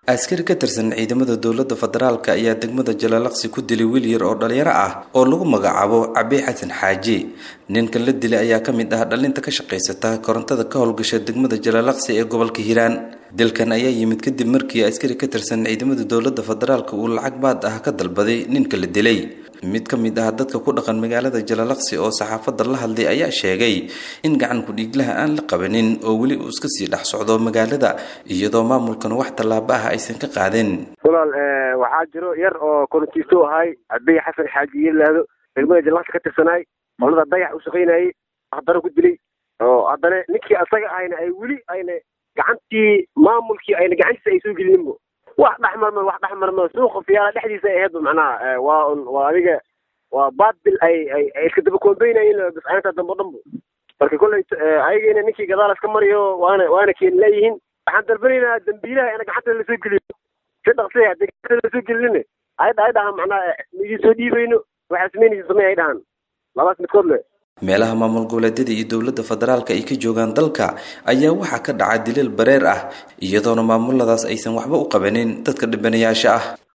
askari ka tirsan ciidamada dowladda federaalk ayaa degmada jalaalaqsi ku dilay wiil yar oo dhalinyaro ah oo lagu magacaabo cabi xasan xaaji ninka la dilay ayaa ka mid ah dhalinta ka shaqaysata korontada ka howlgasha degmada jalaalaqsi ee gobolka hiiraan dilkan ayaa yimid kadib markii askari ka tirsan ciidamada dowladda federaalk uu lacag baad ah ka dalbaday ninka la dilay mid ka mid ah dadka ku dhaqan magaalada jalaalaqsi oo saxaafadda la hadlay ayaa sheegay in gacan ku-dhiiglaha aan la qabanin oo weli uu iska sii dhex socdo magaalada iyadoo maamulkan wax tallaabo ah aysan ka qaadin walaal waxaa jiro yar oo korontiisto ahay cabey xasan xaaji yelaado degmada jalaalaqsi ka tirsanaay qolada dayax u shaqaynayay haddana ku dilay oo haddana ninkii asaga ahayna ay weli ayna gacantii maamulkii ayna gacantiisa ay soo gelinbo wax dhexmarma wax dhexmarma suuqa fiyaala dhexdiisa ay ahaydba macnaha waa un waa adiga waa baadil ay ay ay iska daba koombeynayeen biscaynta dambe dhanbo marka kolley ayageena ninkii gadaal iska mariyo waana waana keen leeyihiin waxaan dalbanaynaa dambiilaha ina gacanta lasoo geliyo si dhaqsi haddii gacanta lasoo gelin ay ay dhahaan macnaha idin soo dhiibayno waxaa samaynaysa samey ay dhahaan labaas midkood le meelaha maamul goboleedyada iyo dowladda federaalka ay ka joogaan dalka ayaa waxaa ka dhaca dilal bareer ah iyadoona maamuladaas aysan waxba u qabanin dadka dhibanayaasha ah